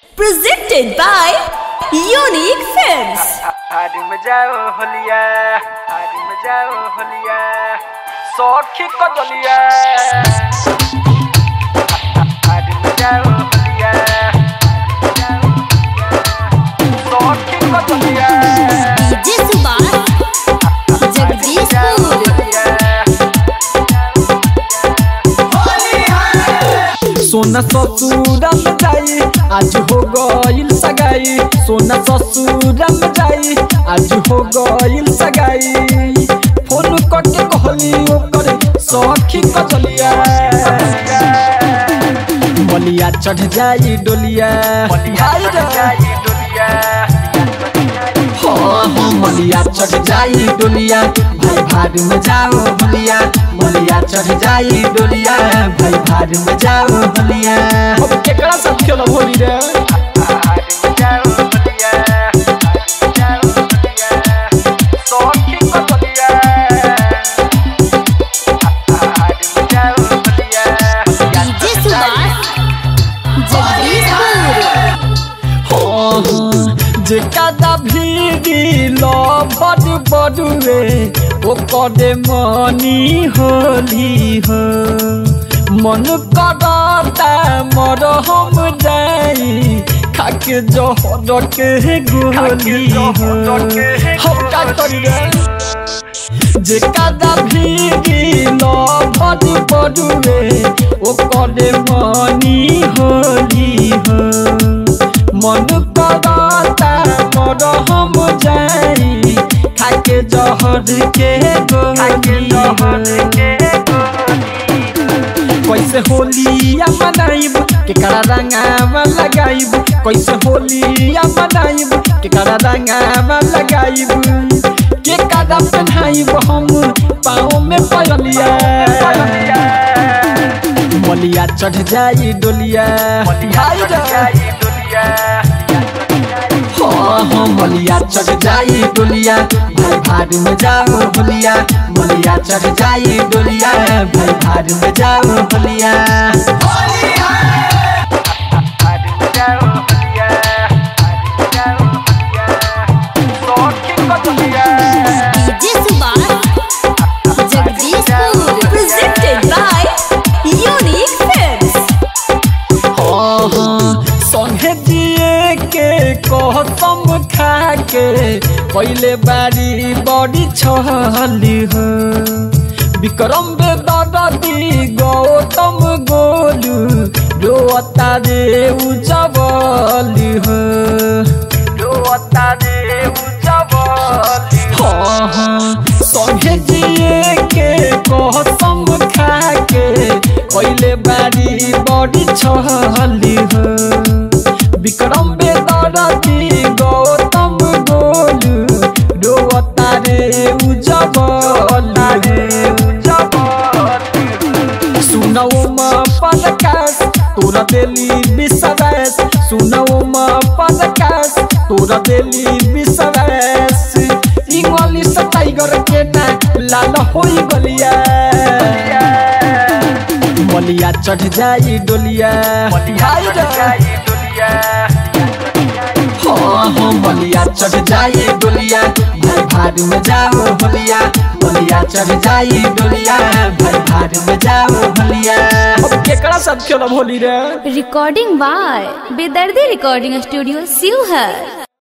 Presented by Unique Films. हारी में जाओ होलिया हारी में जाओ होलिया सौखी को जलिया हारी में जाओ होलिया सौखी को जलिया DJ Subhash, Jagdishpur. सोना ससुरा में जाई आज हो गइल सगाई सोना ससुरा में जाई आज हो गइल सगाई फोन करके कहली ओकर सखी कचलिया बलिया चढ़ जाई डोलिया हाय रे। हाँ, हाँ, मलिया चढ़ जाई डोलिया भाई भार में जाओ बलिया मलिया चढ़ जाई डोलिया भाई भार में जाओ बलिया अब केकरा साथ खेलब होली रे हारी में जाओ होलिया हारी में जाओ होलिया सौखी को जलिया हारी में जाओ होलिया DJ Subhash, Jagdishpur. हाँ, हाँ, जे कादा भीगी लो बड़ बड़ुए ओ कदे मनी होली हो मन करता मर हम जाई खाके जहर के गोली हो हम का करी रे जे कादा भीगी लो बड़ बड़ुए ओ कदे मनी होली हो मन करता मर हम जाई खाके जहर के गोली कैसे होलिया मनाइब केकरा रंगावा लगाइब कैसे होलिया मनाइब केकरा रंगावा लगाइब केकरा पहनाइब हम पाँव में पयलिया मलिया चढ़ जाई डोलिया हाय रे। हाँ हाँ मलिया चढ़ जाई डोलिया भाई भार में जाओ होलिया मलिया चढ़ जाई डोलिया भाई भार में जाओ होलिया DJ Subhash, Jagdishpur. Presented by Unique Films. हाँ हाँ संगे दिए के कसम खा के पहले बारी बड़ी छली हो विक्रम बेदी गौतम गोलू रोता रे उजबली हो हाँ हाँ संगे जिए के कसम खा के पहले बारी बड़ी छली हो विक्रम बेदी गौतम गोलू रोता रे उजबली सुनौ म पदकास तोरा देली विश्वास सुनौ म पदकास तोरा देली विश्वास इंग्लिश टाइगर के ना लाल होई गलिया मलिया चढ़ जाई डोलिया हाय रे। हाँ हाँ मलिया चढ़ जाई डोलिया भाई भार में जाओ होलिया मलिया चढ़ जाई डोलिया भाई भार में जाओ होलिया अब केकरा साथ खेलब होली रे Recording by Bedardi Recording Studio, Sivhar.